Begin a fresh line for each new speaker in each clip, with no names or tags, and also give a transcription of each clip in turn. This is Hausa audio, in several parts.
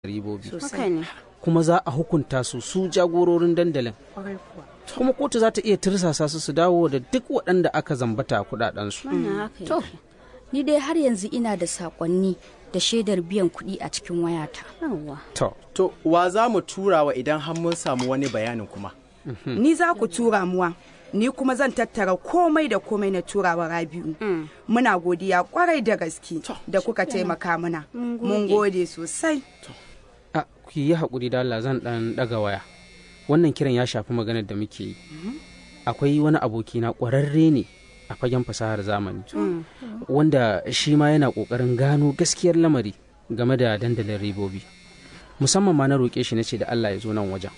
ribobi
haka ne
kuma za a hukunta su su jagororin dandalin kuma kotu za ta iya tirsasa su su dawo da duk waɗanda aka zambata kuɗaɗensu.
wannan haka
To,
yake
ni dai har yanzu ina da sakonni da shaidar biyan kuɗi a cikin wayata.
yawwa
To,
To, wa za mu tura wa idan har mun samu wani bayanin kuma?
Ni za ku tura muwa. Ni kuma zan tattara komai da komai na turawa Rabi'u. Muna godiya kwarai da gaske da kuka taimaka mana. Mun gode sosai.
a ku yi haƙuri da Allah zan ɗan ɗaga waya. Wannan kiran ya shafi maganar da muke yi. Akwai wani abokina ƙwararre ne a fagen fasahar zamani. Wanda shi ma yana ƙoƙarin gano gaskiyar lamari game da dandalin ribobi. Musamman ma na roƙe shi na ce da Allah ya zo nan wajen.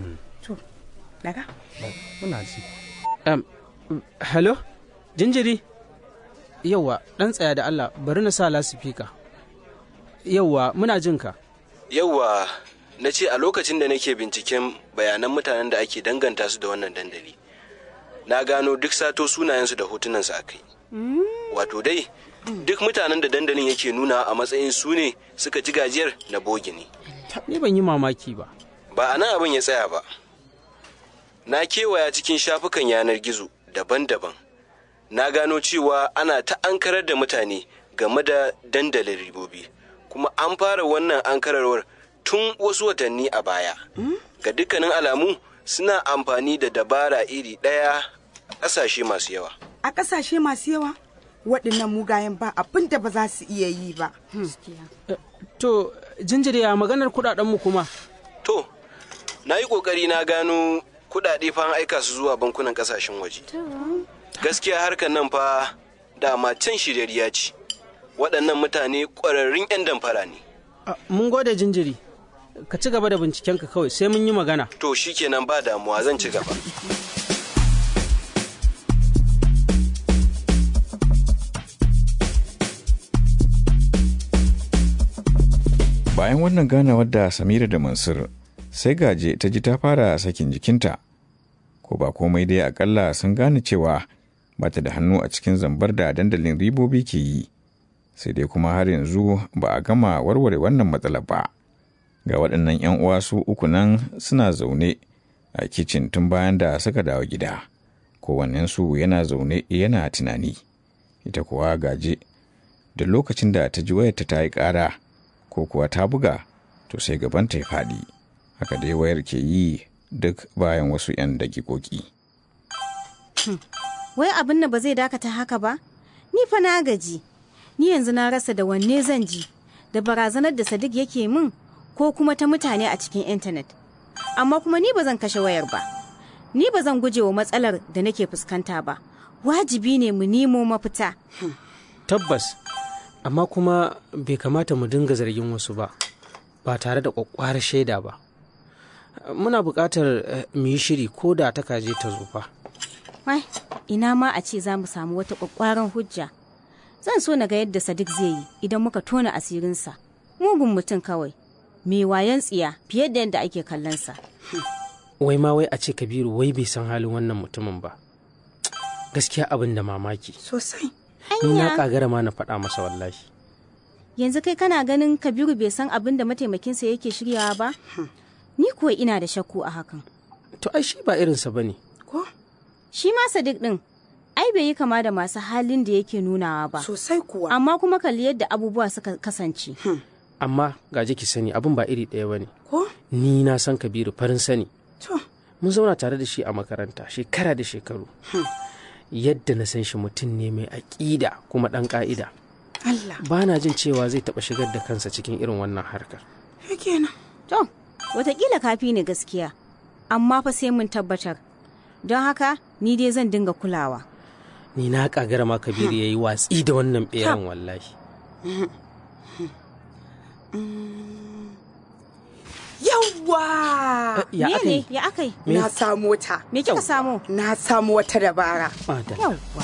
Daga?
Muna ji.
Um, hello? Jinjiri? Yauwa, ɗan tsaya da Allah, bari na sa lasifika. Yauwa, muna jin ka.
Yauwa, na ce a lokacin da nake binciken bayanan mutanen da ake danganta su da wannan dandali. Na gano duk sato sunayensu da hotunansu a kai. Wato dai, duk mutanen da dandalin yake nuna a matsayin su ne suka ci gajiyar na bogi ne.
Ni ban yi mamaki ba.
Ba a nan abin ya tsaya ba. Na kewaya cikin shafukan yanar gizo daban-daban. Na gano cewa ana ta ankarar da mutane game da dandalin ribobi. Kuma an fara wannan ankararwar tun wasu watanni a baya. Ga dukkanin alamu suna amfani da dabara iri ɗaya a ƙasashe masu yawa.
A ƙasashe masu yawa, waɗannan mugayen ba abin da ba za su iya yi ba.
To, jinjiri ya maganar kuɗaɗenmu kuma.
To, na yi ƙoƙari na gano kuɗaɗe fa an aika su zuwa bankunan ƙasashen waje. Gaskiya harkar nan fa dama can shiryayya ce. Waɗannan mutane ƙwararrun 'yan damfara ne.
Ah, Mun gode jinjiri. Ka ci gaba da bincikenka kawai sai mun yi magana.
To shi kenan ba damuwa zan ci gaba.
Bayan wannan ganawar da Samira da Mansur, sai gaje ta ji ta fara sakin jikinta. Ko ba komai dai akalla sun gane cewa ba ta da hannu a cikin zambar da dandalin ribobi ke yi. Sai dai kuma har yanzu ba a gama warware wannan matsalar ba. Ga waɗannan 'yan uwa su uku nan suna zaune a kicin tun bayan da suka dawo gida. Kowannensu yana zaune yana tunani. Ita kuwa gaje da lokacin da ta ji wayarta ta yi ƙara. ko kuwa ta buga to sai gabanta ya faɗi haka dai wayar ke yi duk bayan wasu 'yan dakikoki.
wai abin da ba zai dakata haka ba ni fa na gaji ni yanzu na rasa da wanne zan ji da barazanar da sadiq yake min ko kuma ta mutane a cikin intanet amma kuma ni ba zan kashe wayar ba ni ba zan guje wa matsalar da nake fuskanta ba wajibi ne mu nemo mafita
Tabbas, amma kuma bai kamata mu dinga zargin wasu ba, ba tare da ƙwaƙƙwarar shaida ba. Muna buƙatar eh, mu yi shiri ko da ta kaje ta zo fa.
wai ina ma a ce za mu samu wata kwakwaran hujja zan so na ga yadda sadiq zai yi idan muka tona asirinsa mugun mutum kawai mai wayan tsiya fiye da yadda ake kallonsa
Wai ma wai a ce Kabiru wai bai san halin wannan mutumin ba. Gaskiya abin da mamaki.
Sosai.
Ni na
Anya.
ƙagara ma na faɗa masa wallahi.
yanzu kai kana ganin kabiru bai san abin da mataimakinsa yake shiryawa ba ni kuwa ina da shakku a hakan
To ai shi ba irinsa ba ne.
Ko?
shi ma sadiq din ai bai yi kama da masu halin da yake nunawa ba
Sosai kuwa.
amma kuma kalli yadda abubuwa suka kasance
Amma gaje ki sani abin ba iri ɗaya ba ne.
Ko?
Ni na san Kabiru farin sani.
To,
Mun zauna tare da shi a makaranta shekara da shekaru. Yadda na san shi mutum ne mai aƙida kuma ɗan ƙa'ida.
Allah.
Ba na jin cewa zai taɓa shigar da kansa cikin irin wannan harkar.
Ya kenan.
to watakila kafi ne gaskiya amma fa sai mun tabbatar don haka ni dai zan dinga kulawa
Ni na ƙagara ma Kabiru ya yi watsi da wannan ɓeran wallahi.
Yawwa!
Ya
me
aka
ne
yi?
ya akai
Na samu wata.
me kika samu
Na samu wata dabara.
Madalla.
yawwa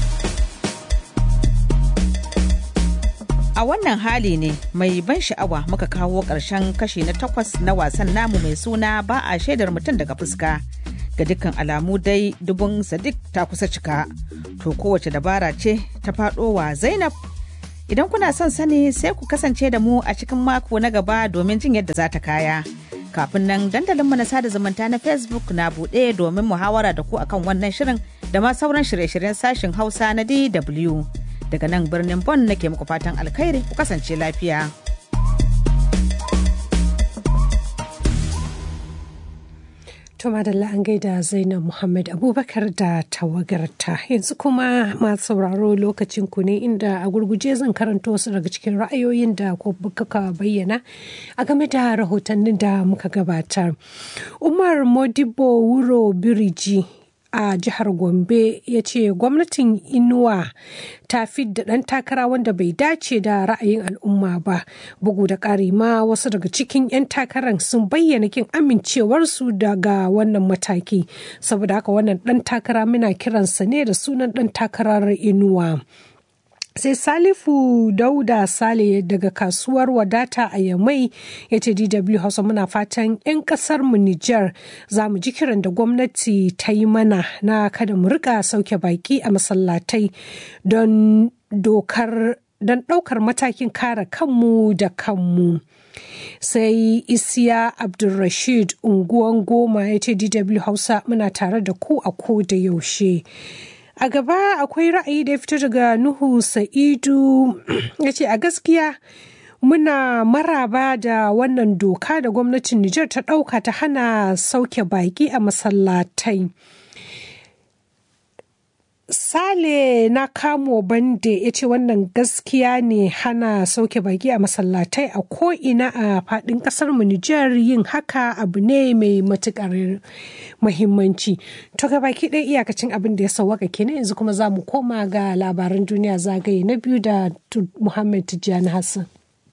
A wannan hali ne mai ban sha'awa muka kawo ƙarshen kashi na takwas na wasan namu mai suna ba a shaidar mutum daga fuska. Ga dukkan alamu dai dubun Sadiq ta kusa cika. To kowace dabara ce ta faɗo wa Zainab Idan kuna son sani sai ku kasance da mu a cikin mako na gaba domin jin yadda za ta kaya. Kafin nan dandalinmu na sada zumunta na Facebook na buɗe domin muhawara da ku akan wannan shirin da ma sauran shirye-shiryen sashen Hausa na DW. Daga nan birnin Bonn nake muku fatan alkhairi ku kasance lafiya.
To madalla an gaida Zainab Muhammad Abubakar da tawagarta yanzu kuma masu sauraro lokacin ku ne inda a gurguje zan karanta wasu daga cikin ra'ayoyin da kuka bayyana a game da rahotannin da muka gabatar. Umar Modibo Wuro Biriji a jihar Gombe ya ce gwamnatin Inuwa ta da ɗan takara wanda bai dace da ra'ayin al'umma ba. Bugu da ƙari ma wasu daga cikin 'yan takarar sun bayyana kin amincewarsu daga wannan mataki. Saboda haka wannan ɗan takara muna kiransa ne da sunan ɗan takarar Inuwa. sai salifu dauda sale daga kasuwar wadata a yamai ya ce dw hausa muna fatan 'yan kasar mu nijar za mu ji kiran da gwamnati ta yi mana na kada mu rika sauke baki a masallatai don dokar don ɗaukar matakin kare kanmu da kanmu sai isiya abdulrashid unguwan goma ya ce dw hausa muna tare da ku a ko da yaushe a gaba akwai ra'ayi da ya fito daga nuhu sa'idu ya ce a gaskiya muna maraba da wannan doka da gwamnatin nijar ta ɗauka ta hana sauke baƙi a masallatai Sale na kamo bande ya ce wannan gaskiya ne hana sauke baki a masallatai a ko'ina a faɗin ƙasar mu Nijar yin haka abu ne mai matuƙar muhimmanci. To ga baki ɗaya iyakacin abin da ya sauwaka kenan yanzu kuma za mu koma ga labaran duniya zagaye na biyu da Muhammad Tijjani Hassan.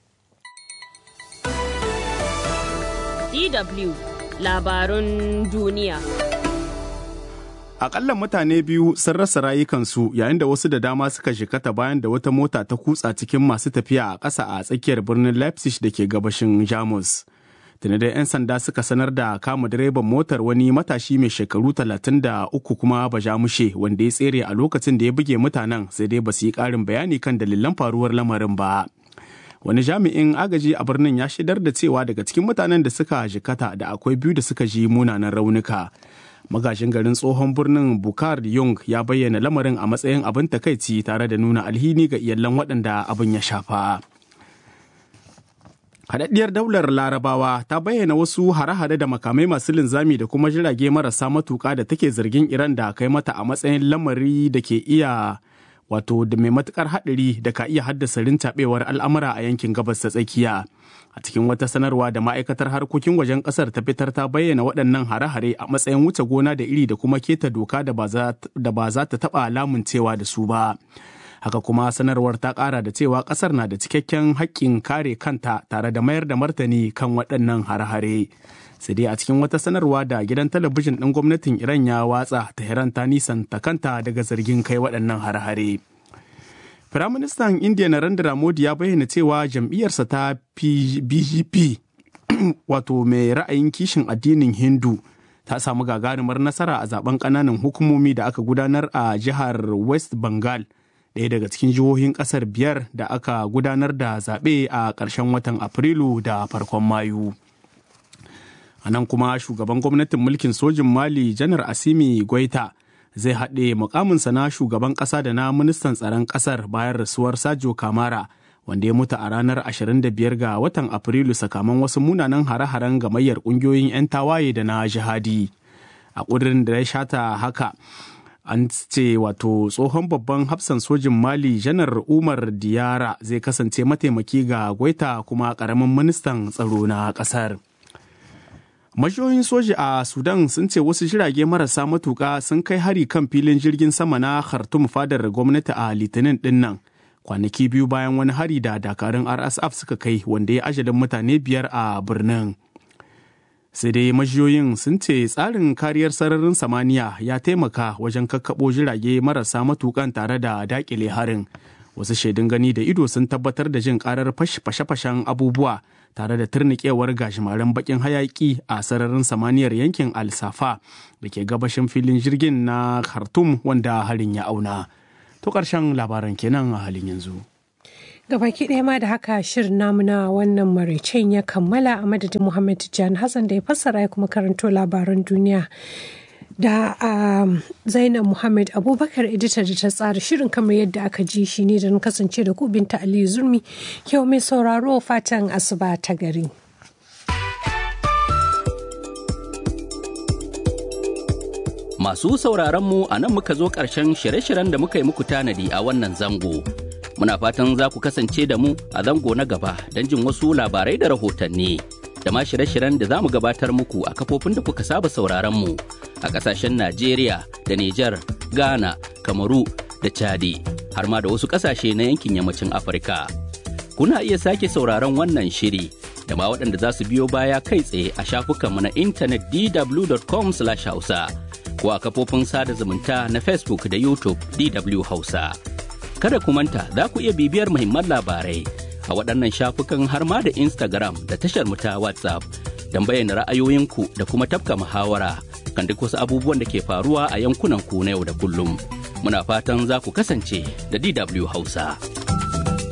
DW labarun duniya.
Akalla mutane biyu sun rasa rayukansu yayin da wasu da dama suka shikata bayan da wata mota ta kutsa cikin masu tafiya a ƙasa a tsakiyar birnin Leipzig da ke gabashin Jamus. Tuni da 'yan sanda suka sanar da kama direban motar wani matashi mai shekaru talatin da uku kuma bajamushe wanda ya tsere a lokacin da ya buge mutanen sai dai ba su yi ƙarin bayani kan dalilan faruwar lamarin ba. Wani jami'in agaji a birnin ya shaidar da cewa daga cikin mutanen da suka jikata da akwai biyu da suka ji munanan raunuka. magashin garin tsohon birnin bukar young ya bayyana lamarin a matsayin abin takaici tare da nuna alhini ga iyalan waɗanda abin ya shafa haɗaɗɗiyar daular larabawa ta bayyana wasu hare-hare da makamai masu linzami da kuma jirage marasa matuƙa da take zargin iran da kai mata a matsayin lamari da ke iya wato da mai matukar haɗari da ka iya haddasa rintaɓewar al'amura a yankin gabas ta tsakiya a cikin wata sanarwa da ma'aikatar harkokin wajen kasar ta fitar ta bayyana waɗannan hare-hare a matsayin wuce gona da iri da kuma keta doka da ba za ta taɓa lamuncewa da su ba haka kuma sanarwar ta ƙara da cewa ƙasar na da cikakken haƙƙin kare kanta tare da mayar da martani kan waɗannan hare-hare sai dai a cikin wata sanarwa da gidan talabijin ɗin gwamnatin iran ya watsa tehran ta nisanta kanta daga zargin kai waɗannan hare-hare Firaministan Indiya Narendra Modi ya bayyana cewa jam'iyyarsa ta BJP wato mai ra'ayin kishin addinin Hindu ta samu gagarumar nasara a zaben ƙananan hukumomi da aka gudanar a jihar West Bengal ɗaya daga cikin jihohin ƙasar biyar da aka gudanar da zaɓe a ƙarshen watan Afrilu da farkon Mayu. A nan kuma shugaban gwamnatin mulkin sojin Mali Janar Asimi Goita zai haɗe mukaminsa na shugaban ƙasa da na ministan tsaron ƙasar bayan rasuwar Sajo Kamara wanda ya mutu a ranar 25 ga watan Afrilu sakamakon wasu munanan hare-haren gamayyar ƙungiyoyin 'yan tawaye da na jihadi. A ƙudurin da ya shata haka, an ce wato tsohon babban hafsan sojin Mali janar Umar Diyara zai kasance mataimaki ga Gwaita kuma ƙaramin ministan tsaro na ƙasar. Majiyoyin soji a Sudan sun ce wasu jirage marasa matuƙa sun kai hari kan filin jirgin sama na Khartoum fadar gwamnati a Litinin ɗin nan. Kwanaki biyu bayan wani hari da dakarun RSF suka kai wanda ya ajalin mutane biyar a birnin. Sai dai majiyoyin sun ce tsarin kariyar sararin samaniya ya taimaka wajen kakkaɓo jirage marasa matuƙan tare da daƙile harin. Wasu shaidun gani da ido sun tabbatar da jin ƙarar fashe-fashen abubuwa tare da turnikewar gashimaren bakin hayaki a sararin samaniyar yankin al-safa da ke gabashin filin jirgin na khartoum wanda harin ya auna to ƙarshen labaran kenan a halin yanzu
Gabaki ɗaya ma da haka shirin namu na wannan maraicen ya kammala a madadin Muhammad Tijjani Hassan da ya fassara ya kuma karanto labaran duniya. Da um, Zainab Muhammad Abubakar editor da ta tsara shirin kamar yadda aka ji shi ne da na kasance da ku binta Aliyu Zurmi kyau mai sauraro fatan asuba ta gari.
Masu sauraron mu a nan muka zo ƙarshen shirye-shiryen da muka yi muku tanadi a wannan zango. Muna fatan za ku kasance da mu a zango na gaba don jin wasu labarai da rahotanni. Da ma shirye-shiryen da za mu gabatar muku a kafofin da kuka saba sauraron mu a ƙasashen Najeriya da Nijar, Ghana, Kamaru da Chadi, har ma da wasu ƙasashe na yankin yammacin Afirka. Kuna iya sake sauraron wannan shiri da ma waɗanda za su biyo baya kai tsaye a shafukanmu na intanet dw.com/hausa. ko a kafofin sada zumunta na Facebook da YouTube DW Hausa. Kada ku manta za ku iya bibiyar muhimman labarai a waɗannan shafukan har ma da Instagram da tashar mu ta WhatsApp don bayyana ra'ayoyinku da kuma tafka muhawara kan duk wasu abubuwan da ke faruwa a yankunan ku na yau da kullum. Muna fatan za ku kasance da DW Hausa.